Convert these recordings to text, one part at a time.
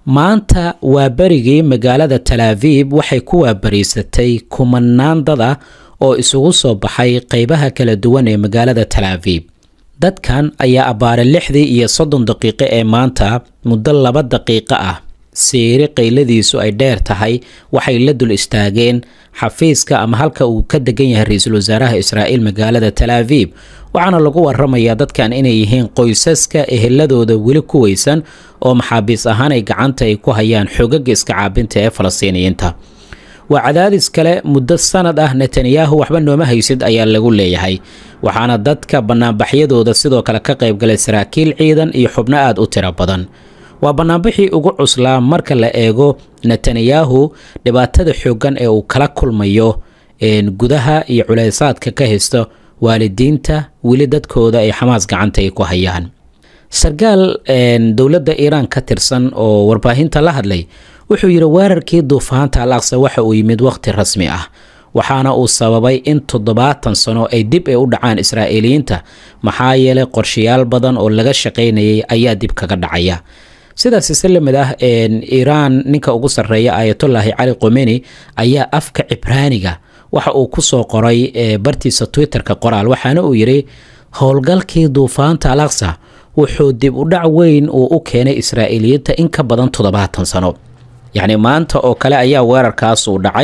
maanta waa berigii magaalada talaaviib waxay ku waabariisatay kumanaan dad ah oo isugu soo baxay qeybaha kala duwan ee magaalada talaaviib dadkan ayaa abbaare lixdii iyo soddon daqiiqo ee maanta muddo laba daqiiqo ah siiri qayladiisu ay dheer tahay waxay la dul istaageen xafiiska ama halka uu ka degan yahay ra-iisul wasaaraha israa'iil magaalada talaaviib waxaana lagu waramayaa dadkan inay yihiin qoysaska eheladooda weli ku weysan oo maxaabiis ahaan ay gacanta ay ku hayaan xogaga iska caabinta ee falastiiniyiinta waa cadaadis kale muddo sanad ah netanyahu waxba nooma haysid ayaa lagu leeyahay waxaana dadka banaanbaxyadooda sidoo kale ka qaybgalay saraakiil ciidan iyo xubno aada u tiro badan waa banaanbixii ugu cuslaa marka la eego netanyahu dhibaatada xooggan ee uu kala kulmayo gudaha iyo culeysaadka ka haysto waalidiinta weli dadkooda ay xamaas gacanta ay ku hayaan sarkaal dowladda iiraan ka tirsan oo warbaahinta la hadlay wuxuu yidhi weerarkii duufaanta al aqsa waxa uu yimid wakhti rasmi ah waxaana uu sababay in toddobaatan sano ay dib ay u dhacaan israa'iiliyiinta maxaa yeelay qorshayaal badan oo laga shaqaynayay ayaa dib kaga dhacaya sidaas ise lamid ah iiraan ninka ugu sarreeya ayatullaahi cali qomeni ayaa afka cibraaniga waxa uu ku soo qoray bartiisa twitterka qoraal waxaana uu yidhi howlgalkii duufaanta al aqsa wuxuu dib u dhac weyn uu u keenay israa'iiliyiinta in ka badan toddobaatan sano yacni maanta oo kale ayaa weerarkaas uu dhacay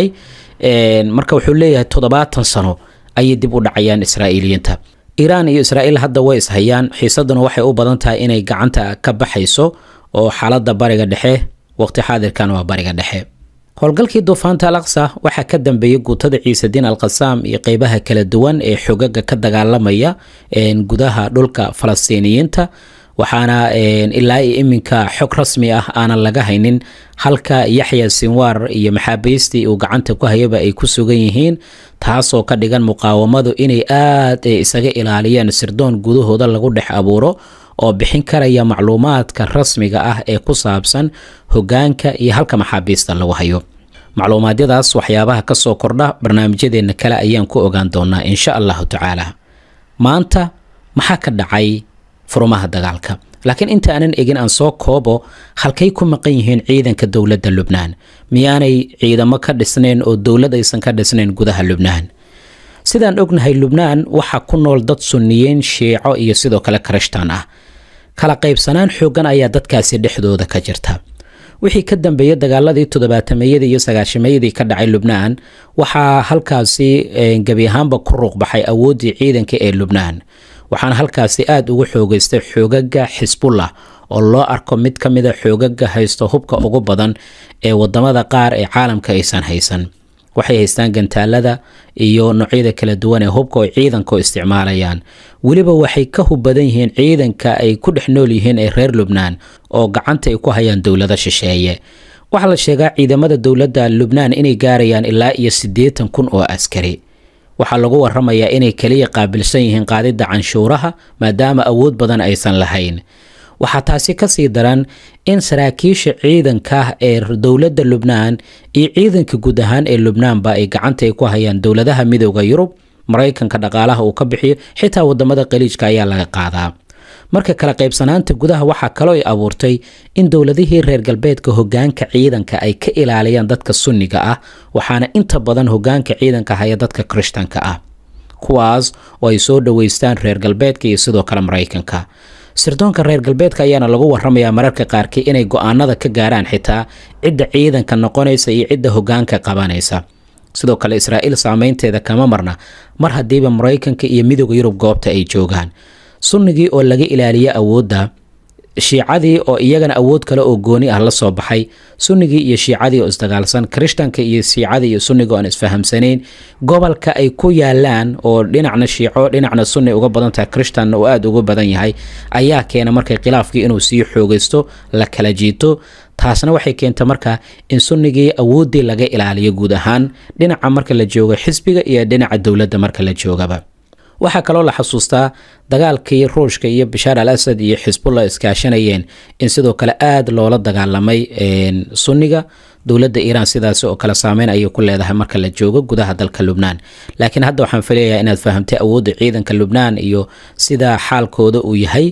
marka wuxuu leeyahay toddobaatan sano ayay dib u dhacayaan israa'iiliyiinta iiraan iyo israa'iil hadda way ishayaan xiisaduna waxay u badan tahay inay gacanta ka baxayso oo xaaladda bariga dhexe waqti xaadirkan waa bariga dhexe howlgalkii duufaanta al aqsa waxaa ka dambeeyey guutada ciisediin alqasaam iyo qeybaha kala duwan ee xogaga ka dagaalamaya gudaha dhulka falastiiniyiinta waxaana ilaa iyo iminka xog rasmi ah aanan laga haynin halka yaxya sinwaar iyo maxaabiistii uu gacanta ku hayaba ay ku sugan yihiin taasoo ka dhigan muqaawamadu inay aad isaga ilaaliyeen sirdoon gudahooda lagu dhex abuuro oo bixin karaya macluumaadka rasmiga ah ee ku saabsan hogaanka iyo halka maxaabiista lagu hayo macluumaadyadaas waxyaabaha ka soo kordha barnaamijyadeenna kale ayaan ku ogaan doonaa insha allahu tacaala maanta maxaa ka dhacay furumaha dagaalka laakiin inta aanan egin aan soo koobo halkay ku maqan yihiin ciidanka dowladda lubnaan miyaanay ciidamo ka dhisnayn oo dowlad aysan ka dhisnayn gudaha lubnaan sidaan ognahay lubnaan waxaa ku nool dad sunniyiin shiico iyo sidoo kale karishtaan ah kala qaybsanaan xoogan ayaa dadkaasi dhexdooda ka jirta wixii ka dambeeyey dagaaladii toddobaatameyadii iyo sagaashameeyadii ka dhacay lubnaan waxaa halkaasi gebi ahaanba ku ruuqbaxay awooddii ciidanka ee lubnaan waxaana halkaasi aada ugu xoogeystay xoogaga xisbullah oo loo arko mid ka mida xoogaga haysto hubka ugu badan ee wadamada qaar ee caalamka aysan haysan waxay haystaan gantaalada iyo noocyada kala duwan ee hubka oo ciidanka isticmaalayaan weliba waxay ka hub badan yihiin ciidanka ay ku dhex nool yihiin ee reer lubnaan oo gacanta ay ku hayaan dowlado shisheeye waxaa la sheegaa ciidamada dowladda lubnaan inay gaarayaan ilaa iyo siddeetan kun oo askari waxaa lagu waramayaa inay kaliya qaabilsan yihiin qaadidda canshuuraha maadaama awood badan aysan lahayn waxaa taasi kasii daran in saraakiisha ciidanka ee dowladda lubnaan iyo ciidanka guud ahaan ee lubnaanba ay gacanta ay ku hayaan dowladaha midooda yurub maraykanka dhaqaalaha uu ka bixiyo xitaa wadamada qaliijka ayaa laga qaadaa marka kala qaybsanaanta gudaha waxaa kaloo ay abuurtay in dowladihii reer galbeedka hogaanka ciidanka ay ka ilaaliyaan dadka sunniga ah waxaana inta badan hogaanka ciidanka haya dadka kirishtanka ah kuwaas oo ay soo dhoweystaan reer galbeedka iyo sidoo kale maraykanka sirdoonka reer galbeedka ayaana lagu waramayaa mararka qaarkii inay go-aanada ka gaaraan xitaa cidda ciidanka noqonaysa iyo cidda hogaanka qabanaysa sidoo kale israa'iil saameynteeda kama marna mar haddiiba maraykanka iyo midooda yurub goobta ay joogaan sunnigii oo laga ilaaliya awoodda shiicadii oo iyagana awood kale oo gooni ah la soo baxay sunnigii iyo shiicadii oo isdagaalsan kirishtanka iyo shiicadii iyo sunniga oo aan isfahamsanayn gobolka ay ku yaalaan oo dhinacna shiico dhinacna sunni uga badan tahay kirishtanna uu aada uga badan yahay ayaa keena markay khilaafkii inuu sii xoogaysto la kala jiito taasna waxay keenta marka in sunnigii awooddii laga ilaaliyo guud ahaan dhinaca marka la joogo xisbiga iyo dhinaca dowladda marka la joogaba waxaa kaloo la xasuustaa dagaalkii ruushka iyo bashaar al asad iyo xisbullah iskaashanayeen in sidoo kale aada loola dagaalamay sunniga dowladda iiraan sidaas oo kale saameyn ayay ku leedahay marka la joogo gudaha dalka lubnaan laakiin hadda waxaan filayaa inaad fahamtay awoodda ciidanka lubnaan iyo sida xaalkooda uu yahay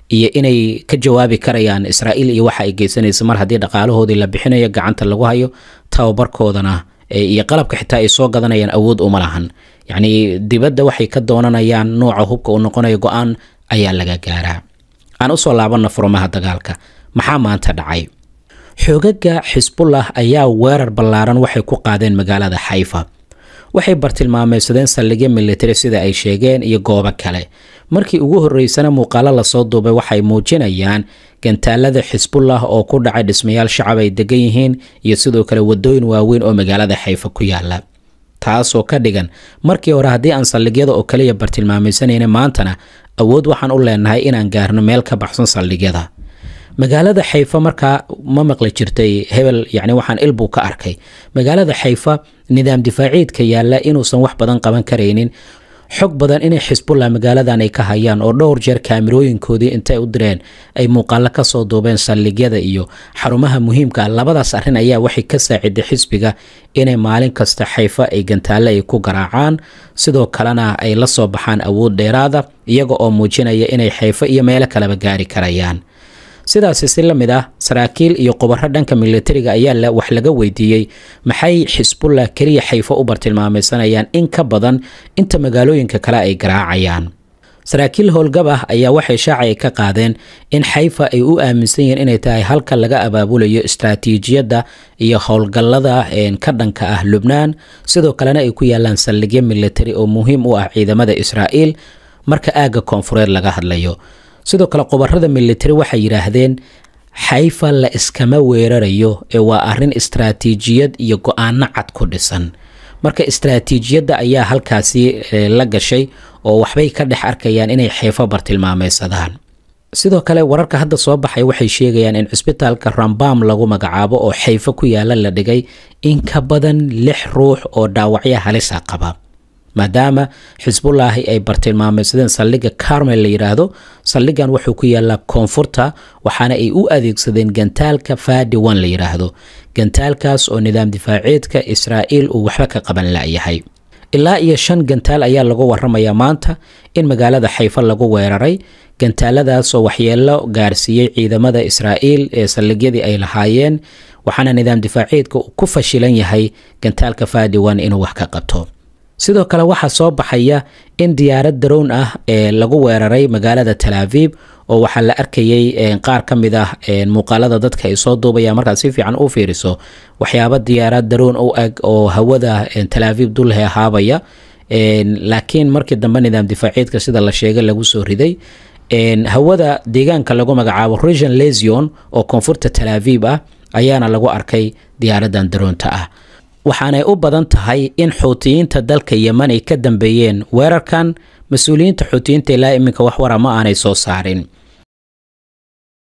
iyo inay ka jawaabi karayaan israa'iil iyo waxa ay geysanaysa mar haddii dhaqaalahoodii la bixinayo gacanta lagu hayo tababarkoodana iyo qalabka xitaa ay soo gadanayaan awood uma lahan yacni dibadda waxay ka doonanayaan nooca hubka uu noqonayo go-aan ayaa laga gaaraa aan usoo laabanna furmaha dagaalka maxaa maanta dhacay xoogaga xisbullah ayaa weerar ballaaran waxay ku qaadeen magaalada xayfa waxay bartilmaameysadeen saldhigyo militari sida ay sheegeen iyo goobo kale markii ugu horreysana muuqaalo lasoo duubay waxay muujinayaan gantaalada xisbullah oo ku dhacay dhismayaal shacab ay degan yihiin iyo sidoo kale wadooyin waaweyn oo magaalada xayfa ku yaala taasoo ka dhigan markii hore haddii aan saldhigyada oo kaliya bartilmaamaysanayna maantana awood waxaan u leenahay inaan gaarno meel ka baxsan saldhigyada magaalada xayfa markaa ma maqli jirtay hebel yani waxaan ilbuu ka arkay magaalada xayfa nidaam difaaciidka yaalla inuusan wax badan qaban karaynin xog badan inay xisbullah magaaladan ay ka hayaan oo dhowr jeer kaamirooyinkoodii intay u direen ay muuqaalo kasoo duubeen saldhigyada iyo xarumaha muhiimka ah labadaas arrin ayaa waxay ka saaciday xisbiga inay maalin kasta xayfa ay gantaalle ay ku garaacaan sidoo kalena ay la soo baxaan awood dheeraada iyaga oo muujinaya inay xayfo iyo meelo kaleba gaari karayaan sidaasi si la mid ah saraakiil iyo qubaro dhanka militariga ayaa wax laga weydiiyey maxay xisbullah keliya xayfo u bartilmaameysanayaan in ka badan inta magaalooyinka kale ay garaacayaan saraakiil howlgab ah ayaa waxay shaacay ka qaadeen in xayfa ay u aaminsan yihiin inay tahay halka laga abaabulayo istraatiijiyadda iyo howlgallada ka dhanka ah lubnaan sidoo kalena ay ku yaalaan saldhigyo militari oo muhiim u ah ciidamada israa'iil marka aagga koonfureed laga hadlayo sidoo kale qubarada militari waxay yidhaahdeen xayfa la iskama weerarayo ee waa arrin istraatiijiyad iyo go-aano cad ku dhisan marka istraatiijiyadda ayaa halkaasi la gashay oo waxbay ka dhex arkayaan inay xayfo bartilmaameysadaan sidoo kale wararka hadda soo baxay waxay sheegayaan in cisbitaalka rambam lagu magacaabo oo xayfo ku yaala la dhigay in ka badan lix ruux oo dhaawacyo halisa qaba maadaama xisbullaahi ay bartilmaameysadeen saldhigga carmel la yidhaahdo saldhiggan wuxuu ku yaalaa koonfurta waxaana ay u adeegsadeen gantaalka fadi one la yidhaahdo gantaalkaas oo nidaam difaaceedka israa'iil uu waxba ka qaban la'yahay ilaa iyo shan gantaal ayaa lagu waramayaa maanta in magaalada xayfa lagu weeraray gantaaladaasoo waxyeelo gaarsiiyey ciidamada israa'iil ee saldhigyadii ay lahaayeen waxaana nidaam difaaceedka uu ku fashilan yahay gantaalka fadi one inuu wax ka qabto sidoo kale waxaa soo baxaya in diyaarad darown ah ee lagu weeraray magaalada talaaviib oo waxaa la arkayay qaar ka mid ah muuqaalada dadka ay soo duubayaan markaad si fiican u fiiriso waxyaaba diyaarad darown u eg oo hawada talaaviib dulhe ahaabaya laakiin markii dambe nidaam difaaciidka sida la sheegay lagu soo riday hawada deegaanka lagu magacaabo region lesion oo koonfurta talaaviib ah ayaana lagu arkay diyaaradan daroonta ah waxaanay u badan tahay in xuutiyiinta dalka yeman ay ka dambeeyeen weerarkan mas-uuliyiinta xuutiyiinta ilaa iminka wax wara ma aanay soo saarin